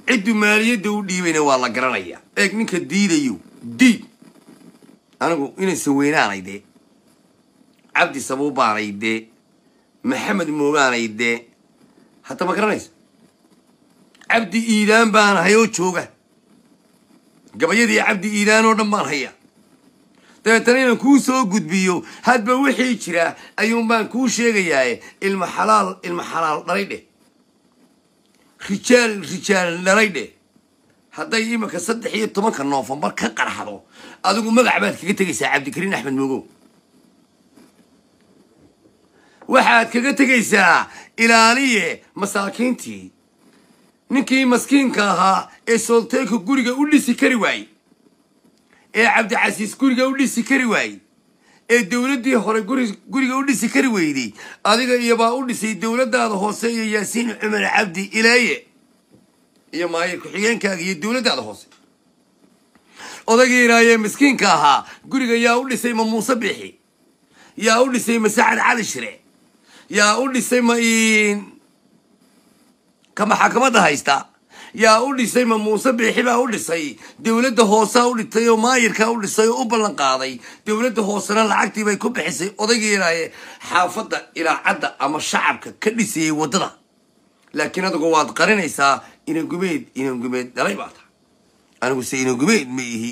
cidduu maaliyadda u dhiibayna waa la garanaya eeg ninka diidayo diid anigu inaysan weynaanay dee cabdi sabuubaanay dee maxamed moogaanay dee hadda ma garanaysa cabdi iidaan baan hay oo jooga gabayadii cabdi iidaan oo dhan baan haya dabeetana inaan kuu soo gudbiyo hadba wixii jira ayuun baan kuu sheegayaaye ilma xalaal ilma xalaal dhalay dheh rijaal rijaal dhalay dheh hadday iminka saddex iyo tobanka noofambar ka qarxdo adigu magac baad kaga tegaysaa cabdikariin axmed mogow waxaad kaga tegaysaa ilaaliye masaakiintii ninkii maskiinka ahaa ee soolteeka guriga u dhisi kari waayey ee cabdicasiis guriga u dhisi kari waayey ee dowladdii hore guri- guriga u dhisi kari weyday adiga iyobaa u dhisay dowladdaada hoose iyo yaasiin cumar cabdi ilaaye iyo maayir ku-xigeenkaaga iyo dowladdaada hoose odaygii iraayee miskiinka ahaa guriga yaa u dhisay ma muuse biixi yaa u dhisay ma sacad cali shire yaa u dhisay ma iin ka maxakamadda haysta yaa u dhisay ma muuse biixi baa u dhisay dowladda hoosaa u dhitay oo maayirkaa u dhisay oo u ballan qaaday dowladda hoosena lacagtii bay ku bixisay odaygii iraaye xaafadda ilaacadda ama shacabka ka dhisayay waddada laakiin adigu waad qarinaysaa inangumeed inangumeed dhalay baa tahay anigu se inangumeed ma ihi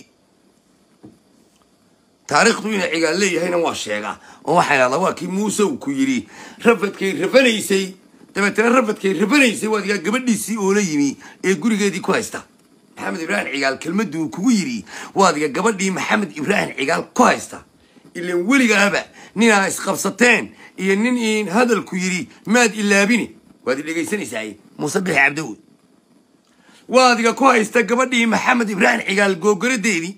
taariikhdu ina cigaal leeyahayna waa sheegaa oo waxaa idhahdaa waa kii muuse uu ku yidhi rafadkay rafanaysay dabeetana rafadkay rafanaysay waa digaa gabadhiisii oo la yimi ee gurigeedii ku haysta maxamed ibraahim cigaal kelmaddu uu kugu yidhi waa diga gabadhii maxamed ibraahim cigaal ku haysta ilan weligaaba ninaa isqabsateen iyo nin iin hadalku yidhi maad ilaabini waad i dhegaysanaysaa muuse bixi cabdowe waadiga ku haysta gabadhii maxamed ibraahim cigaal googaradeedii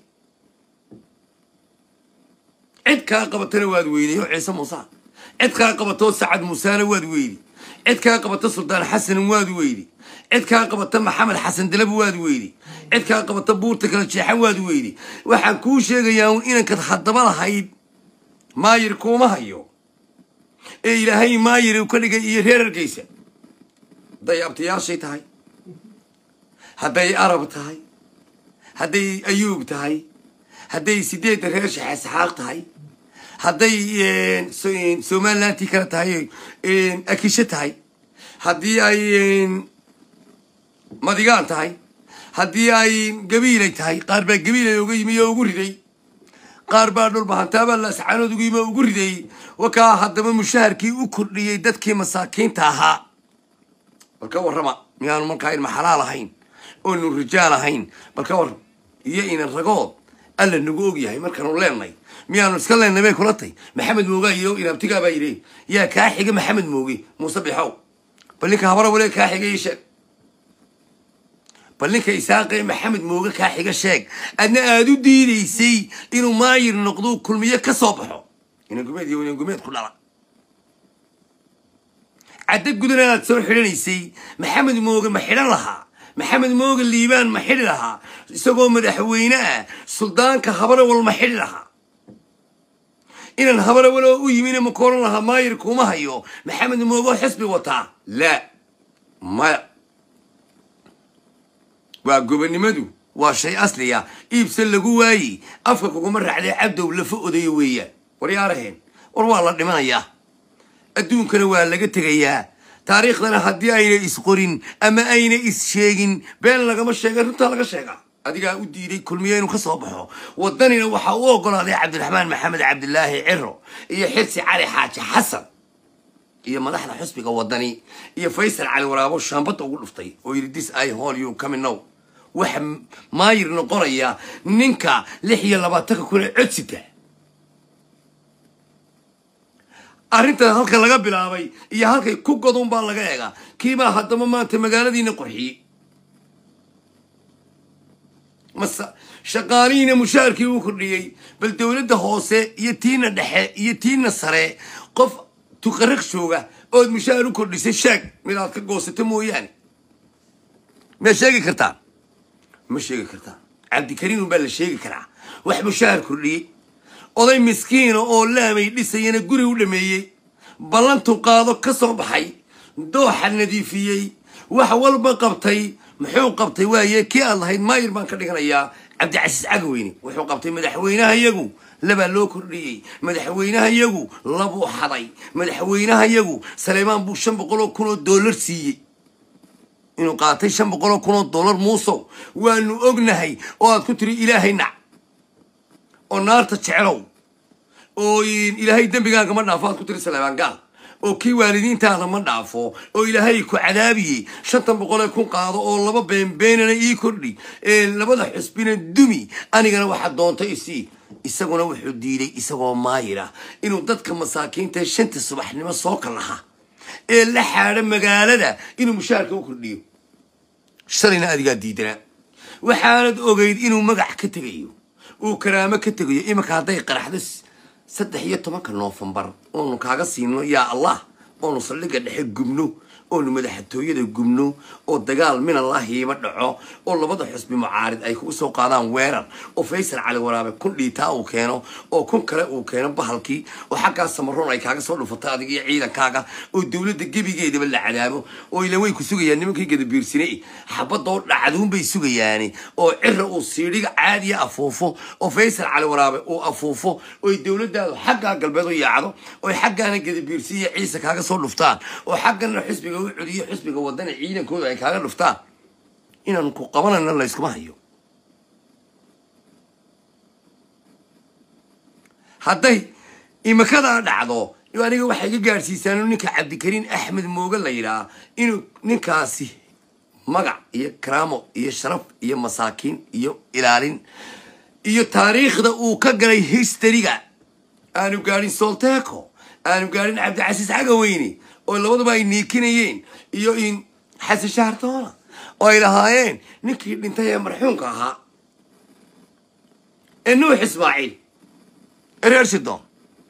cid kaa qabatana waad weyday oo ciise muuse cid kaa qabatoo sacad muusena waad weydi cid kaa qabata suldaan xasan waad weydi cid kaa qabata maxamed xasan dalab waad weydi cid kaa qabata buurta kala jeexan waad weydi waxaan kuu sheegayaa un inankad haddaba lahayd maayir kuuma hayo ee ilaahay maayir uu ka dhigay iyo reer argeysa hadday abtayaashay tahay hadday arab tahay hadday ayuub tahay hadday sideedda reer shaxesaxaaq tahay hadday so- somalilantii kale tahay akisho tahay haddii ay madigaan tahay haddii ay gabiilay tahay qaar baa gabiilay uga yimi oo ugu riday qaar baa dhulbahantaabaa laascaanood ugu yimi oo ugu riday wakaa haddaba mushaharkii u kordhiyey dadkii masaakiinta ahaa bal ka warrama miyaanu markaa ilma xalaal ahayn oonu rijaal ahayn bal ka warram iyo inan ragood alla nagu og yahay markaanu leenay miyaanu iska leennay bay kula tay maxamed moogaa iyo inaabtigaa baa yidhi yaa kaa xiga maxamed mooge muuse bixow bal ninka habara wale kaa xiga ii sheeg bal ninka isaaqee maxamed mooge kaa xiga sheeg adna aad u diidaysay inuu maayir noqdo kulmiye ka soo baxo inangumeed iyo inangumeed ku dhala caddo gudan aad soo xidhanaysay maxamed mooge ma xidhan lahaa maxamed mooge liibaan ma xidhi lahaa isagoo madaxweyne ah suldaanka habarawal ma xidhi lahaa inaan habarawal oo u yimina ma kooran lahaa maayir kuma hayo maxamed mooge oo xisbi wataa laa maya waa gobonnimadu waa shay asliya iibse lagu waayey afka kuguma raacday cabdow lafa odayo weeyaan war yaaraheen war waa la dhimanayaa adduunkana waa laga tegayaa taariikhdana haddii ayna isqorin ama ayna is-sheegin been lagama sheega runtaa laga sheegaa adigaa u diiday kulmiye inuu ka soo baxo waddanina waxaa u ogolaaday cabdiraxmaan maxamed cabdilaahi ciro iyo xirsi cali xaaji xasan iyo madaxda xusbiga waddani iyo faysal cali waraabo shaambadda ugu dhuftay oo yidhi dis i hol you coming now waxa maayir noqonaya ninka lix iyo labaatanka kuna codsita arrintan halka laga bilaabay iyo halkay ku godon baa laga eegaa kiibaa haddaba maanta magaaladiina qorxiyey mase shaqaalihiina mushaharkii uu kordhiyey bal dowladda hoose iyo tiina dhexe iyo tiina sare qof tuqariq jooga ood mushaahar u kordhisay sheeg mid aad ka goosato mooyaane ma sheegi kartaa ma sheegi kartaa cabdikariim baa la sheegi karaa wax mushaahar kordhiyey oday miskiina oo laamay dhisayana guri u dhameeyey ballantu qaado ka soo baxay dooxa nadiifiyey wax walba qabtay muxuu qabtay waaye kii aad lahayd maayir baan ka dhiganayaa cabdicasiis cagaweyne wuxuu qabtay madaxweynaha yagu labaa loo kordhiyey madaxweynaha yagu labuu xaday madaxweynaha yagu saleymaan buu shan boqol oo kun oo dollar siiyey inuu qaatay shan boqol oo kun oo dollar muusow waanu ognahay oo aad ku tiri ilaahay nac oo naarta jeclow oo ilaahay dembigaaga ma dhaafo aad ku tiri saleymaan gaal oo kii waalidiintaada ma dhaafo oo ilaahay ku cadaabiyey shantan boqolee kun qaado oo laba beenbeenana ii kordhi ee labada xusbina dumi anigana waxaa doontay isii isaguna wuxuu diiday isagoo maayira inuu dadka masaakiinta shanta subaxnimo soo kalaha ee la xaadha magaalada inuu mushaarka u kordhiyo shalayna adigaa diidanaa waxaanad ogeyd inuu magac ka tegayo uu karaamo ka tegayo iminka hadday qaraxdo saddex iyo tobanka noofembar oonu kaaga siino yaa allah oonu saldhigga dhexe gubno oonu madaxtooyada gubno oo dagaal minallahiima dhaco oo labada xusbi mucaarid ay kugu soo qaadaan weerar oo faysal cali waraabe kun dhiitaa uu keeno oo kun kale uu keeno bahalkii oo xaggaa samaroon ay kaaga soo dhufato adig iyo ciidankaaga oo dowladda gebigeedaba la cadaabo oo ilan way ku sugayaan nimankii gadabiirsine xabadoo dhacduunbay sugayaani oo cira uu siidhiga caadiya afuufo oo faysal cali waraabe uu afuufo oy dowladdaadu xaggaa galbeed u yaacdo oy xaggaana gadabiirsiiyo ciise kaaga soo dhuftaan oo xaggana xusbiga u celiyo xusbiga wadana ciidankooda ay kaaga dhuftaan inaan ku qabanayna layskuma hayo hadday imikadaa dhacdo aniga waxay ga gaadhsiisaan ninka cabdikariin axmed mooge la yidhaah inuu ninkaasi magac iyo karaamo iyo sharaf iyo masaakiin iyo ilaalin iyo taariikhda uu ka galay historyga aanu gaadhin solteco aanu gaadhin cabdicasiis cagaweyne oo labaduba ay niikinayeen iyo in xasan shahartoona oo ay lahaayeen ninkii dhintay ee marxuumka ahaa ee nuux ismaaciil ee reer sidon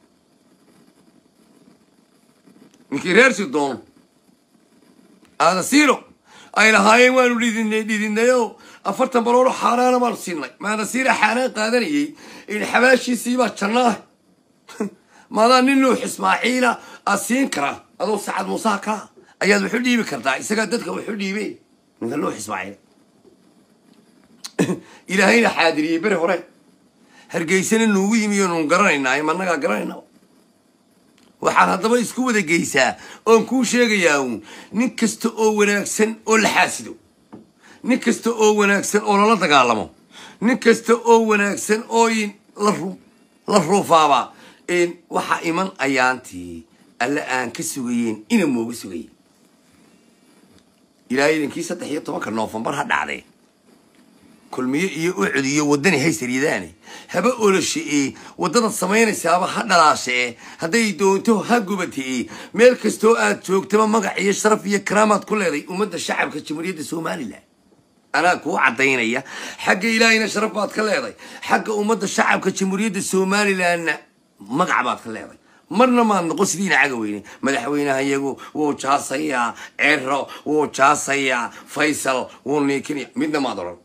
ninkii reer sidon aadasiiro ay lahaayeen waanu dhidinay dhidinayoo afartan baloolo xaaraana baanu siinay maadasiira xaaraan qaadanayay in xabaashiisiibaa jannaah maadaa nin nuux ismaaciila aad siin karaa adoo sacad muusaha kaa ayaad waxu dhiibi kartaa isagaa dadka waxu dhiibe ninka nuux ismaaciil ilaahayna xaadiriyey beri hore hargeysana nuugu yimi oo nuun garanaynaa managaa garanayna waxaad haddaba isku wada geysaa oon kuu sheegayaa uun nin kasta oo wanaagsan oo la xaasido nin kasta oo wanaagsan oo lala dagaalamo nin kasta oo wanaagsan oo la ruufaaba waxaa iman ayaantii alle aan ka sugayeen ina mooga sugayeen ilaa idankii saddex iyo tobanka noofembar ha dhacdee kulmiye iyo ucud iyo waddani haysaryadaane haba olashe ee waddadaad samaynaysaaba ha dhalaashe ee hadday doonto ha gubate ee meel kastoo aad joogtaba magac iyo sharaf iyo karaamaad ku leeday ummadda shacabka jamhuuriyadda somalilan anaa kuu caddaynaya xagga ilaahayna sharaf baad ka leeday xagga ummadda shacabka jamhuuriyadda somalilanna magac baad ka leeday marna maad noqon sidiina cagaweyne madaxweynaha iyagu wuu jaasayaa cero wuu jaasayaa faysal wuu niikinaya midna maad odhan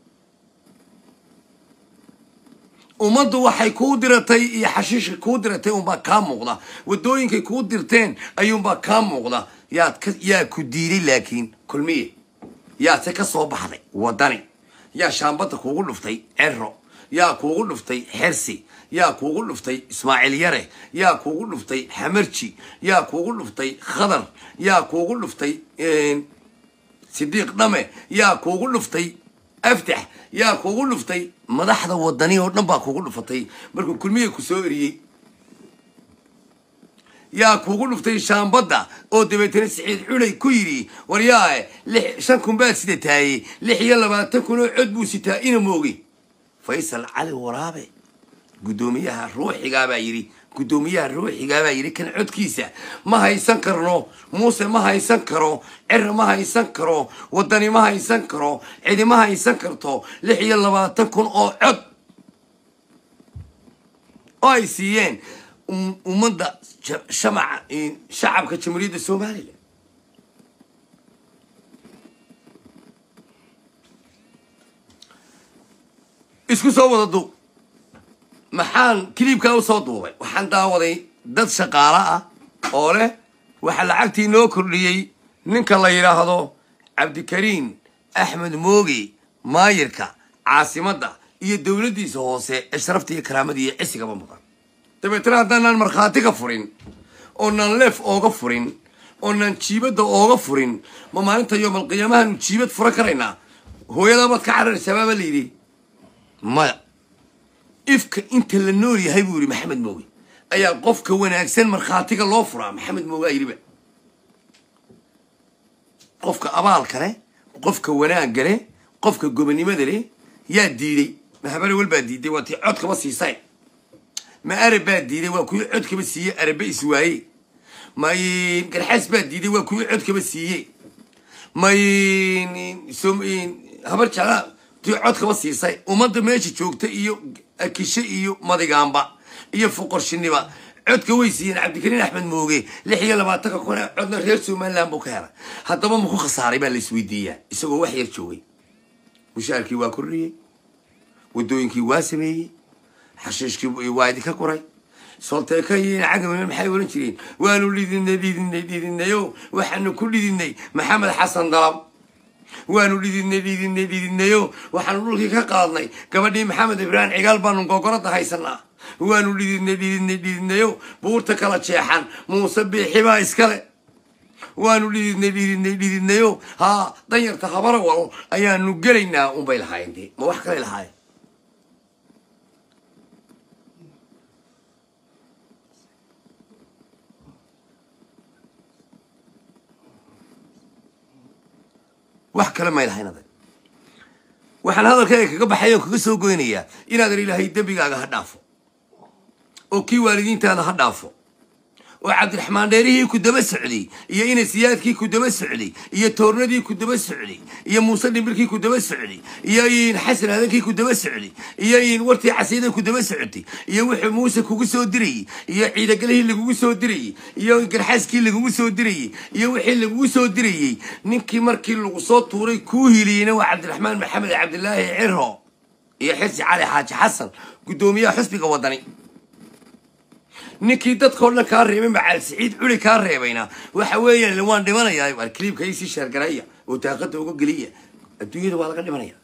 ummaddu waxay kuu diratay iyo xashiishka kuu diratay unbaa kaa muuqda waddooyinkay kuu dirteen ayuunbaa kaa muuqda yaad ka yaa ku diiday laakiin kulmiye yaadse ka soo baxday waddani yaa shaambadda kuugu dhuftay cero yaa kuugu dhuftay xersi yaa kuugu dhuftay ismaaciil yare yaa kuugu dhuftay xamarji yaa kuugu dhuftay khadar yaa kuugu dhuftay sidiiq dhame yaa kuugu dhuftay aftax yaa kuugu dhuftay madaxda wadani oo dhan baa kuugu dhufatay markuu kulmiye ku soo eriyey yaa kuugu dhuftay shaambadda oo dabeetana siciid culay ku yidhi waryaae shan kun baad sidataayey lix iyo labaatan kun oo cod buu sitaa ina mooge faysal cali waraabe guddoomiyaha ruuxigaabaa yidhi guddoomiyaha ruuxigaabaa yidhi kan codkiisa ma haysan karno muuse ma haysan karo cira ma haysan karo waddani ma haysan karo cidi ma haysan karto lix iyo labaatan kun oo cod oo ay siiyeen ummadda shamaca shacabka jamhuuriyadda somalilan isku soo wada duub maxaan kiliibkaa usoo duubay waxaan daawaday dad shaqaalo ah oo leh waxaa lacagtii noo kordhiyey ninka la yidhaahdo cabdikariin axmed mooge maayirka caasimadda iyo dowladdiisa hoose ee sharafta iyo karaamada iyo cisigaba mudan dabeetana haddaanaan markhaati ka furin oonaan leef ooga furin oonaan jiibadda ooga furin ma maalinta yoomalqiyaamahaanu jiibad furan karaynaa hooyadaabaad ka cararaysaa baaba la yidhi maya ifka inta la nool yahay buu yidhi maxamed mooge ayaa qofka wanaagsan markhaatiga loo furaa maxamed mooge aa yidhiba qofka abaalka leh qofka wanaagga leh qofka gobonimada leh yaa diiday ma habare wal baa diiday waa tii codkaba siisay ma arab baa diiday waa kuwii codkaba siiyey arabe iswaaye may garxaas baa diiday waa kuwii codkaba siiyey may habar jeclaa tii codkaba siisay ummadda meesha joogta iyo akishe iyo madigaanba iyo fuqorshiniba codka way siiyeen cabdikariin axmed mooge lix iyo labaatanka kun ee codna reer somaliland buu ka helay haddaba maku khasaaray baa la isweydiiyaa isagoo wax yar joogay mushaarkii waa kordhiyey waddooyinkii waa sameeyey xashiishkii waa idinka kuray solteeka iyo cagaweyne maxay oran jireen waanu dhidinay dhidinay dhidinayo waxaanu ku dhidinay maxamed xasan dalab waanu dhidinay dhidinay dhidinayo waxaanu dhulkii ka qaadnay gabadhii maxamed ibraahim cigaal baanu gogorada haysanaa waanu dhidinay dhidinay dhidinayo buurta kala jeexan muuse biixibaa iskale waanu dhididnay dhididnay dhididnayo haa danyarta habara walo ayaanu gelaynaa unbay lahaayeen dee ma wax kalay lahaayeen wax kale may lahayn adag waxaan hadalkayga kaga baxay oo kaga soo goynayaa inaadan ilaahay dembigaaga ha dhaafo oo kii waalidiintaada ha dhaafo oo cabdiraxmaan dheerihii ku daba socday iyo inasiyaadkii ku daba socday iyo toornadii ku daba socday iyo muuse dhimbirkii ku daba socday iyo in xasan adankii ku daba socday iyo in wartii casiida ku daba socotay iyo wuxuu muuse kugu soo dirayey iyo ciidagalihii lagugu soo dirayey iyo garxaaskii lagugu soo dirayey iyo wixii lagugu soo dirayey ninkii markii lagu soo tuuray kuu hiliyeyna waa cabdiraxmaan maxamed cabdilaahi ciro iyo xirsi cali xaaji xasan guddoomiyaha xusbiga wadani ninkii dadkao dhan kaa reebay macaal siciid culi kaa reebayna waxa weeyaan waan dhimanayaa war kliibka isii sheergaraya oo daaqada uga geliya adduunyada waa laga dhimanaya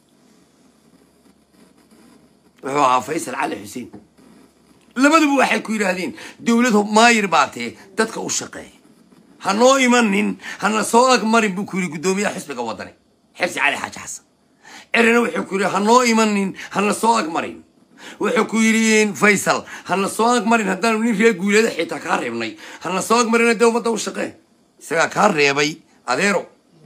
wuxuu ahaa faysal cali xuseen labaduba waxay ku yidhaahdeen dowlad maayir baatee dadka u shaqeeya ha noo imanin hana soo agmarin buu ku yidhi guddoomiyaha xisbiga wadani xirsi cali xaaji xasan cirina wuxuu ku yidhi ha noo imanin hana soo agmarin wuxuu ku yidhi faysal hana soo agmarin haddaanu nin reer guuleeda xitaa kaa reebnay hana soo agmarina dee ummadda u shaqee isagaa kaa reebay adeero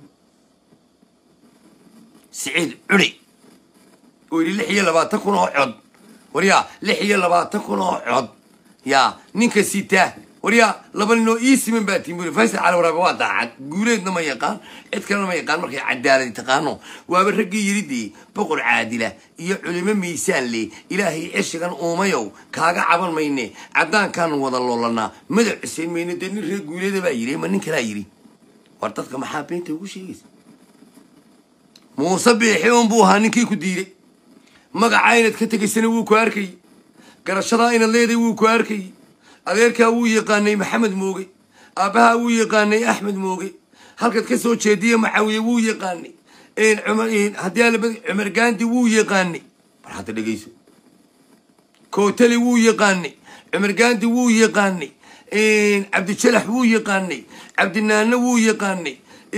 siciid culi oo yidhi lix iyo labaatan kun oo cod waryaa lix iyo labaatan kun oo cod yaa ninka sitaa waryaa laba nin oo ii siman baa tiin buri faysal cali waraabe waa daacad guuleedna ma yaqaan cid kalena ma yaqaan markay cadaaladi taqaano waaba raggii yidhidii boqor caadila iyo culimo miisaan leh ilaahay ceshigan uumayow kaaga caban mayne caddaankaanu wada loolanaa madac cuseen mayne dee nin reer guuleeda baa yidhi ma nin kalaa yidhi war dadka maxaa beenta ugu sheegaysa muuse biixi un buu ahaa ninkii ku diiday magacaa inaad ka tegaysana wuu ku arkayey garashadaa inaad leeday wuu ku arkayey adeerkaa wuu yaqaanay maxamed mooge aabbahaa wuu yaqaanay axmed mooge halkaad ka soo jeediya macawiye wuu yaqaanay haddii alaba cumar gaandi wuu yaqaanay war hadda dhegayso kootali wuu yaqaanay cumar gaandi wuu yaqaanay cabdijalax wuu yaqaanay cabdinaano wuu yaqaanay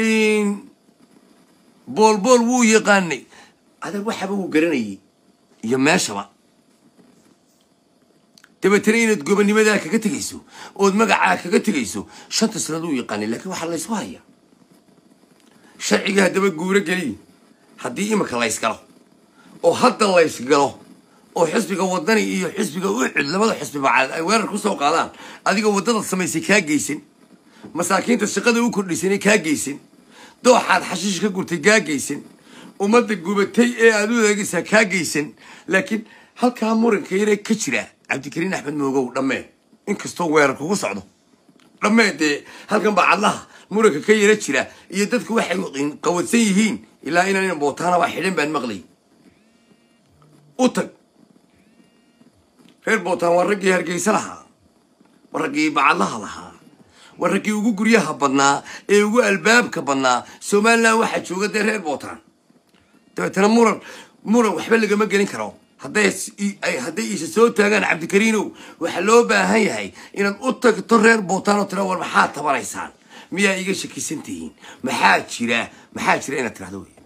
boolbool wuu yaqaanay adag waxaba wuu garanayay iyo meeshaba dabeetana inaad gobonimadaa kaga tegayso ood magacaa kaga tegayso shanta sanad uu yaqaanay laakiin waxaa laysku hayaa sharciga haddaba guuro geliy haddii imika laysgalo oo hadda laysgalo oo xisbiga wadani iyo xisbiga ucud labada xisbi bacaad ay weerar ku soo qaadaan adiga waddada samaysay kaa geysan masaakiinta shaqada u kordhisanay kaa geysan dooxaad xashiish ka gurtay kaa geysan ummadda gubatay ee aad u eegaysaa kaa geysan laakiin halkaa muranka yaree ka jira cabdikariin axmed moogow dhammee inkastoo weerar kugu socdo dhammee dee halkan baa cadlaha muranka ka yara jira iyo dadku waxay qawadsan yihiin ilaa inaan bootaanabaa xidhan baan maqlay u tag reer bootaan waa raggii hargeysa lahaa waa raggii bacadlaha lahaa waa raggii ugu guryaha badnaa ee ugu albaabka badnaa somalilan waxaa jooga dee reer bootaan dabeetana muran muran waxba lagama gelin karo hadday ay hadday isa soo taagaan cabdikariinow waxaa loo baahan yahay inaad u tagto reer bootaan oo tira war maxaad tabanaysaan miyaa iga shakisan tihiin maxaa jira maxaa jira inaad tirahdo wey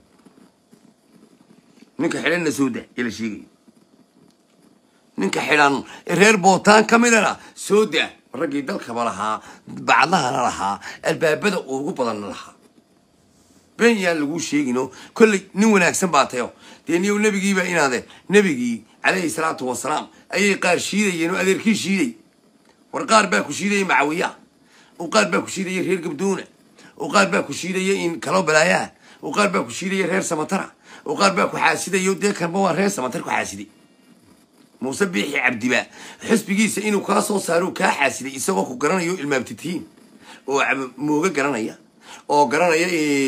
ninka xidhanna soo da ee la sheegaya ninka xidhan ee reer bootaan ka midana soo da raggii dalkaba lahaa bacdahana lahaa albaabada ugu badanna lahaa been yaan laguu sheegino kolley nin wanaagsan baa tayo dee niyow nebigiiba inaade nebigii calayhi salaatu wasalaam ayay qaar shiidayeen oo adeerkii shiiday war qaar baa ku shiidaya macawiya oo qaar baa ku shiidaya reer gabduuna oo qaar baa ku shiidaya in kaloo balaayaha oo qaar baa ku shiidaya reer samatara oo qaar baa ku xaasidayo dee kanba waa reer samatar ku xaasiday muuse biixi cabdiba xisbigiisa inuu kaa soo saaro kaa xaasiday isagoo ku garanayo ilmaabtitihiin oo mooge garanaya oo garanaya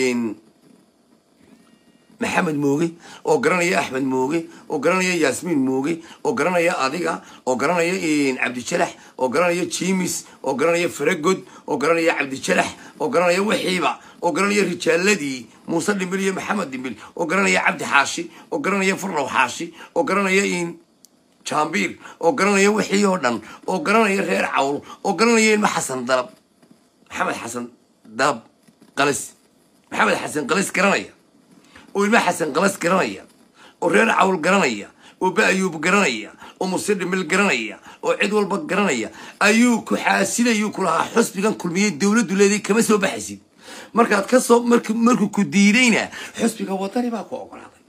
maxamed mooge oo garanaya axmed mooge oo garanaya yaasmiin mooge oo garanaya adiga oo garanaya cabdijalax oo garanaya jimis oo garanaya faragod oo garanaya cabdijalax oo garanaya wixiiba oo garanaya rijaaladii muuse dhimbil iyo maxamed dhimbil oo garanaya cabdi xaashi oo garanaya furlow xaashi oo garanaya jambiir oo garanaya wixii oo dhan oo garanaya reer cawl oo garanaya ilma xasan dalab maxamed xasan dalab qalis maxamed xasan qalis garanaya oo ilma xasan qalas garanaya oo reer cawl garanaya oo ba-ayuub garanaya oo muse dhimil garanaya oo cid walba garanaya ayuu ku xaasidayuu ku lahaa xusbigan kulmiyey dowladdu leeday kama soo baxaysid markaad ka soo mark markuu ku diidayna xusbiga wadani baa ku ogolaaday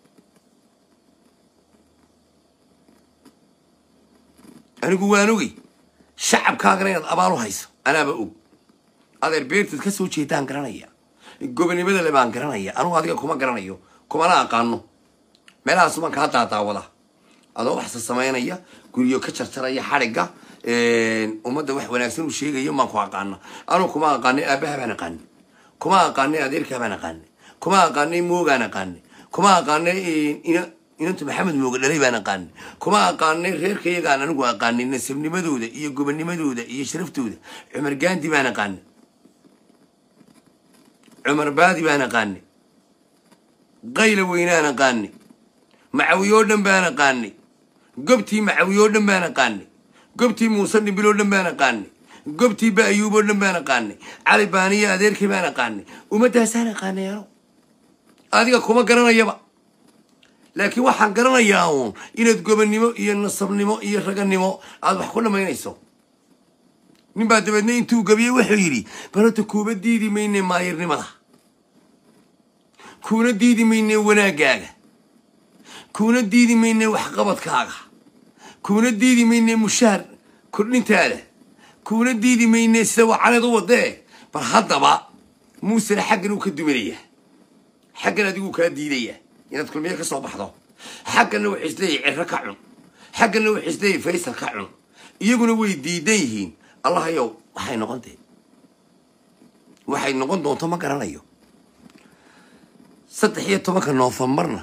anigu waan ogey shacabkaagana inaad abaal u hayso anaaba og adeer beertaad ka soo jeedaan garanaya gobonimada le baan garanaya anugu adiga kuma garanayo kumana aqaano meelahaas baan kaa daadaawada adoo waxsa samaynaya guryo ka jarjaraya xadhigga ummadda wax wanaagsan uu sheegayo maan ku aqaana anugu kuma aqaanay aabaha baan aqaani kuma aqaanay adeerkaa baan aqaani kuma aqaanay moogaan aqaani kuma aqaanay inanta maxamed mooge dhalay baan aqaani kuma aqaanay reerkayagaan anigu aqaanay nasabnimadooda iyo gobonimadooda iyo sharaftooda cumar gaandi baan aqaani cumar baadi baan aqaani qayla weynaan aqaani macawiyoo dhan baan aqaani gobtii macawiyoo dhan baan aqaani gobtii muuse dhimbiloo dhan baan aqaani gobtii ba-ayuuboo dhan baan aqaani cali baaniyo adeerkii baan aqaani ummaddaasaan aqaanay ano adiga kuma garanayaba laakiin waxaan garanayaa uun inaad gobonnimo iyo nasabnimo iyo raganimo aada wax ku dhammaynayso nin baa dabeedna intuu gabiyey wuxuu yidhi barota kuuba diidi mayne maayirnimada kuuna diidi mayne wanaaggaaga kuuna diidi mayne waxqabadkaaga kuuna diidi mayne mushaar kordhintaada kuuna diidi mayne sida wacaneed u wadee bal haddaba muusena xaggan uu ka duminaya xaggan adiguu kaa diidaya inaad kulmiye ka soo baxdo xagganna wuxuu isleeyahy ciro ka cun xagganna wuxuu isleeyahy faysal ka cun iyaguna way diidan yihiin allahayow waxay noqontee waxay noqon doonto ma garanayo saddex iyo tobanka noofambarna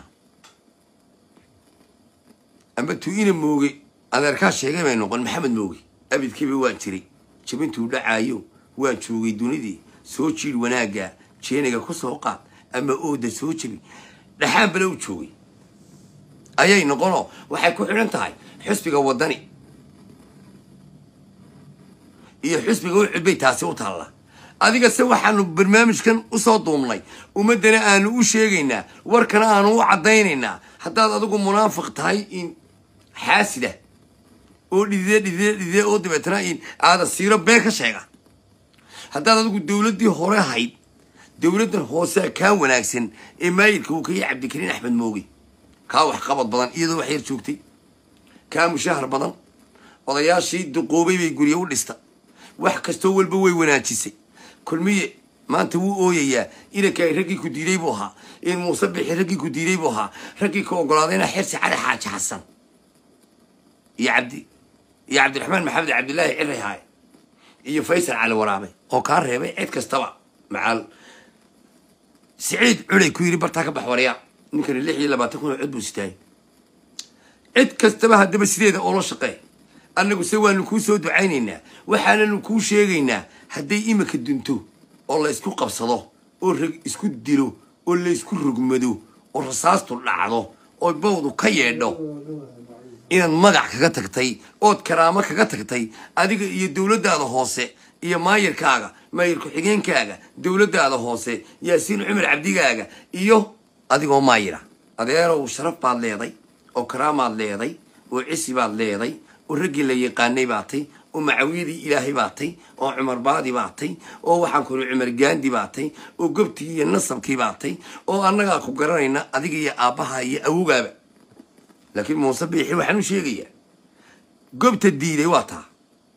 amba tu-ina mooge adeerkaa sheegay bay noqon maxamed mooge abidkiiba waan jiray jabintuu dhacaayo waan joogay dunidii soo jiidh wanaagga jeeniga ku soo qaad ama ooda soo jebi dhaxaan bale u joogay ayay noqonoo waxay ku xidhan tahay xusbiga waddani iyo xusbiga u cudbay taasi u taalla adiga se waxaanu barnaamijkan usoo duumnay ummaddana aanu u sheegaynaa warkana aanu u caddaynaynaa haddaad adigu munaafiq tahay in xaasida oo dhidide dhidide dhidide oo dabeetana in aada siiro been ka sheega haddaad adigu dowladdii hore hayd dowladdan hoosea kaa wanaagsan ee maayirka uu ka yahay cabdikariin axmed mooge kaa waxqabad badan iyadoo wax yar joogtay kaa mushahar badan odayaashii duqoobay bay guryo u dhista wax kastoo walba way wanaajisay kulmiye maanta wuu ooyayaa inanka raggii ku diiday buu ahaa in muuse bixi raggii ku diiday buu ahaa raggii ka ogolaadayna xirsi cali xaaji xasan iyo cabdi iyo cabdiraxmaan maxamed cabdillaahi ciray haaye iyo faysal cali waraabe oo kaa reebay cid kastaba macaal siciid culay ku yidhi bartaa ka bax waryaa ninkani lix iyo labaatan kun oo cod buu sitaayay cid kastaba haddaba sideeda oola shaqee annagu se waanu kuu soo ducaynaynaa waxaananu kuu sheegaynaa hadday imika dunto oo la isku qabsado oo rag isku dilo oo la isku rogmado oo rasaastu dhacdo oo bawdu ka yeedho inaad magac kaga tagtay ood karaamo kaga tagtay adiga iyo dowladdaada hoose iyo maayirkaaga maayir ku-xigeenkaaga dowladdaada hoose yaasiin cumar cabdigaaga iyo adigoo maayira adeerow sharaf baad leeday oo karaamaad leeday oo cisi baad leeday oo raggii la yaqaanay baatay oo macawiyadii ilaahay baatay oo cumar baadi baatay oo waxaan kuli cumar gaandi baatay oo gobtii iyo nasabkii baatay oo annagaa ku garanayna adiga iyo aabbaha iyo awogaaba laakiin muuse biixi waxaan u sheegayaa gobta diiday waa taa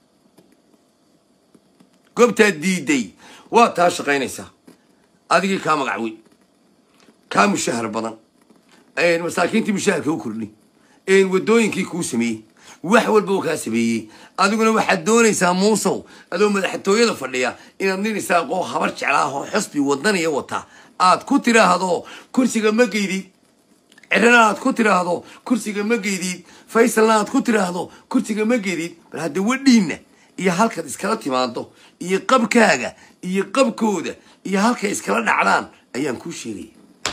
gobtaa diiday waa taa shaqaynaysaa adigii kaa magac weyn kaa mushahar badan masaakiintii mushaharka u kordhi wadooyinkii kuu sameeyey wax walba uu kaa sameeyey adiguna waxaad doonaysaa muusow adoo madaxtooyada fadhiya inaad nin isaaqoo habar jeclaahoo xusbi wadaniya wata aad ku tiraahdo kursiga ma geydid cirana aad ku tiraahdo kursiga ma geydid faysalna aad ku tiraahdo kursiga ma geydid bal hadda wadhiinna iyo halkaad iskala timaado iyo qabkaaga iyo qabkooda iyo halkay iskala dhacdaan ayaan kuu sheegaya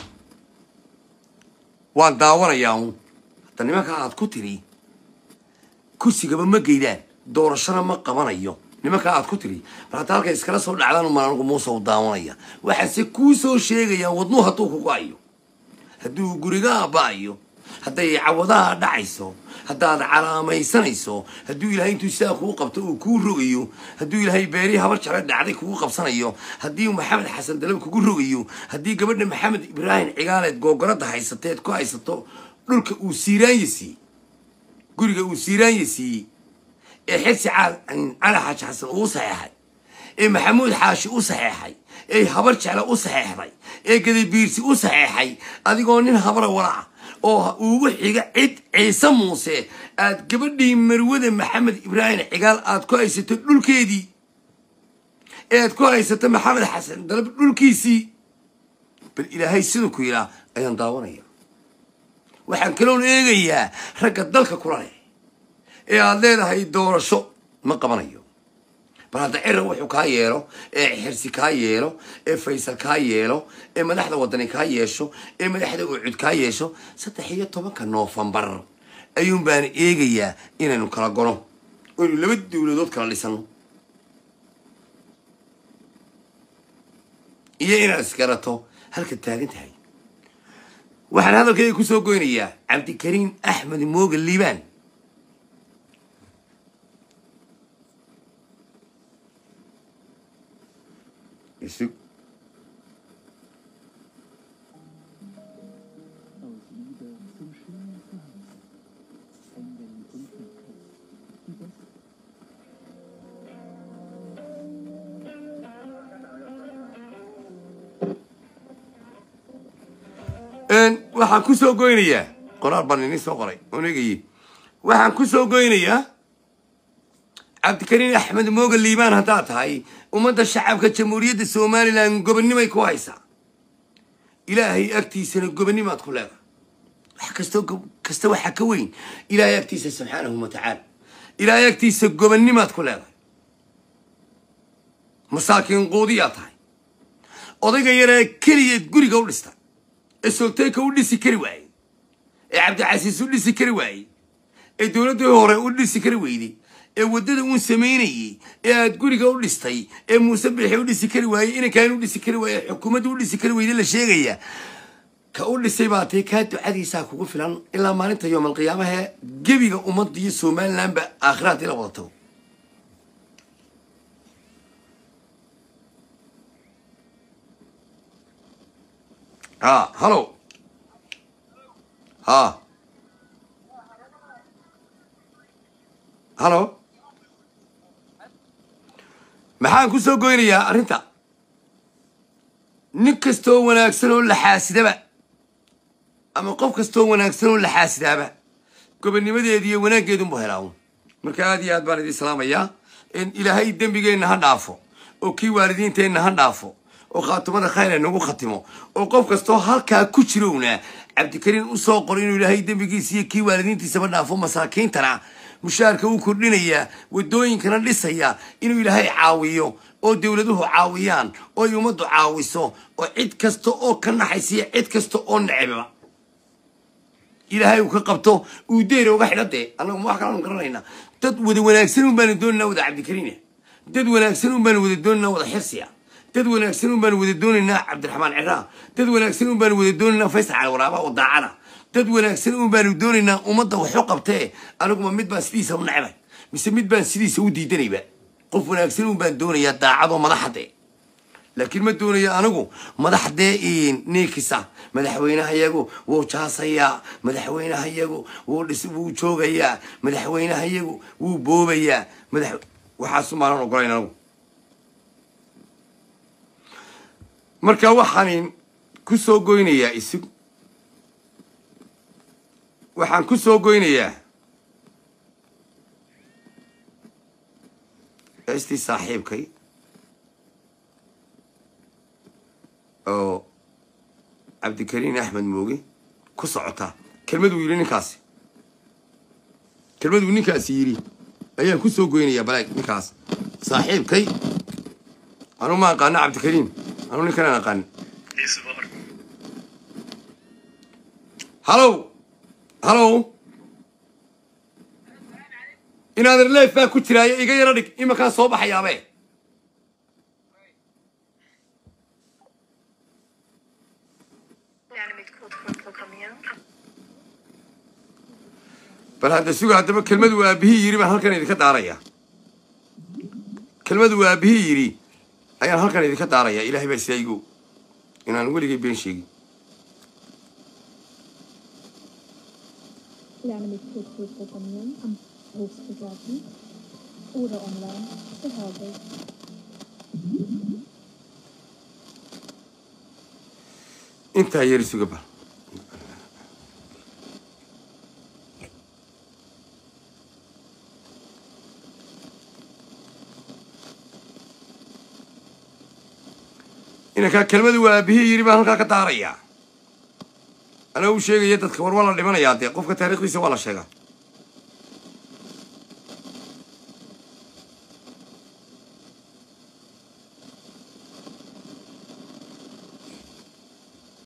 waan daawanayaa uun hadda nimanka aad ku tiri kursigaba ma geydaan doorashana ma qabanayo nimanka aad ku tiri bal hadda halkay iskala soo dhacdaan umaan anigu muuse u daawanaya waxaase kuu soo sheegayaa wadnuu hadduu ku go-ayo hadduu gurigaa ba-ayo hadday cawadaha dhacayso haddaad calaamaysanayso hadduu ilaahay intuu sidaa kuu qabto uu kuu rogayo hadduu ilaahay beerihii habar jecla dhacday kugu qabsanayo haddii maxamed xasan dalab kugu rogayo haddii gabadha maxamed ibraahim cigaaleed googoradda haysateed ku haysato dhulka uu siiraanya siiyey guriga uu siiraanya siiyey ee xirsi cali xaaji xasan uu saxeexay ee maxamuud xaashi u saxeexay ee habar jecla u saxeexday ee gadabiirsi u saxeexay adigoo nin habara walaca oo ugu xiga cid ciise muuse aad gabadhii marwada maxamed ibraahim cigaal aad ku haysato dhulkeedii ee aad ku haysato maxamed xasan dalab dhulkiisii bal ilaahay siduu ku yidhaa ayaan daawanaya waxaan kaloon eegayaa ragga dalka kula leh ee aad leedahay doorasho ma qabanayo bal hadda cira wuxuu kaa yeelo ee xirsi kaa yeelo ee faysal kaa yeelo ee madaxda wadani kaa yeesho ee madaxda ucud kaa yeesho saddex iyo tobanka noofembar ayuun baan eegayaa inaynu kala gono oynu laba dowladood kala dhisano iyo inaad isgarato halka taagan tahay waxaan hadalkayga kusoo goynayaa cabdikariim axmed mooga liibaan isug aus Liebe zum schönen Zuhause. Enden und Winkel. Die besten waxaan ku soo goynayaa qoraal baan ini soo qoray oon eegayey waxaan ku soo goynayaa cabdikariin axmed mooga liibaan haddaad tahay ummadda shacabka jamhuuriyadda somalilan gobonnimay ku haysaa ilaahay agtiisana gobonnimaad ku leedahay wax kastoo go- kasta waxaa ka weyn ilaahay agtiisa subxaanahu watacaala ilaahay agtiisa gobonnimaad ku leedahay masaakiin quudiyaa tahay odayga yaree keliyeed guriga u dhistay ee solteyka u dhisi kari waayey ee cabdicasiis u dhisi kari waayey ee dowladdii hore u dhisi kari weyday ee waddada uun samaynayey ee aad guriga u dhistay ee muuse bixi u dhisi kari waayey inankaan u dhisi kari waayey xukuumadda u dhisi kari weyday la sheegaya ka u dhisay baa tee kaa ducadiisaa kugu filan ilaa maalinta yoomalqiyaamaha gebiga ummadda iyo somalilanba aakhiraad ila wada tago ha hallo ha hallo maxaan ku soo goynayaa arrinta nin kastoo wanaagsan oo la xaasidaba ama qof kastoo wanaagsan oo la xaasidaaba gobonnimadeeda iyo wanaaggeedunbu helaawn marka aad iyo aad baan idin salaamayaa in ilaahay dembigeenna ha dhaafo oo kii waalidiinteenna ha dhaafo oo khaatumada khayr nagu khatimo oo qof kastoo halkaa ku jirowna cabdikariin usoo qoro inuu ilaahay dembigiisa iyo kii waalidiintiisaba dhaafo masaakiintana mushaarka u kordhinaya wadooyinkana dhisaya inuu ilaahay caawiyo oo dowladuhu caawiyaan oo ay ummaddu caawiso oo cid kasta oo ka naxaysiya cid kasta oo neceba ilaahay uu ka qabto uu deyra uga xidha dee annagu ma wax kalaanu garanaynaa dad wada wanaagsan un baanu doonaynaa wada cabdikariina dad wanaagsan un baanu wada doonaynaa wada xirsiya dad wanaagsan un baanu wada doonaynaa cabdiraxmaan ciraa dad wanaagsan un baanu wada doonaynaa faysal cali waraaba oo daacana dad wanaagsan un baanu doonaynaa ummadda waxu qabtee aniguma mid baan sidiisa u necbay mise mid baan sidiisa u diidanayba qof wanaagsan un baan doonayaa daacadoo madaxade laakiin ma doonayo anigu madaxdee ninkisa madaxweynahayagu wuu jaasayaa madaxweynahayagu wuu dhis wuu joogayaa madaxweynahayagu wuu boobayaa madax waxaasu maanan ogolayn anigu marka waxaan ku soo goynayaa isig waxaan ku soo goynayaa estii saaxiibkay oo cabdikariin axmed mooge ku socota kelmaduu yidhi ninkaasi kelmaduu ninkaasi yidhi ayaan ku soo goynayaa balaag ninkaas saaxiibkay anuu ma aqaano cabdikariin anuu ninkanaan aqaanin hallow hallow inaadan leef baa ku jiraayo iga yaro dhig imakaan soo baxayaabe Inanimate code for programmering. bal hadda suga haddaba kelmadu aabihii yidhi baan halkan idinka daaraya kelmadu aabihii yidhi ayaan halkan idinka daaraya ilahay baa sidaa igu inaan weligay been sheegin Lerne mit Code Programmieren am Berufsbegleiten oder online zu Hause. intaa yari suga bal inankaa kelmadu waa aabihii yidhi baan halkaa ka daarayaa anaa u sheegaya dadka war waa la dhimanayaa dee qofka taariikhdiisa waa la sheegaa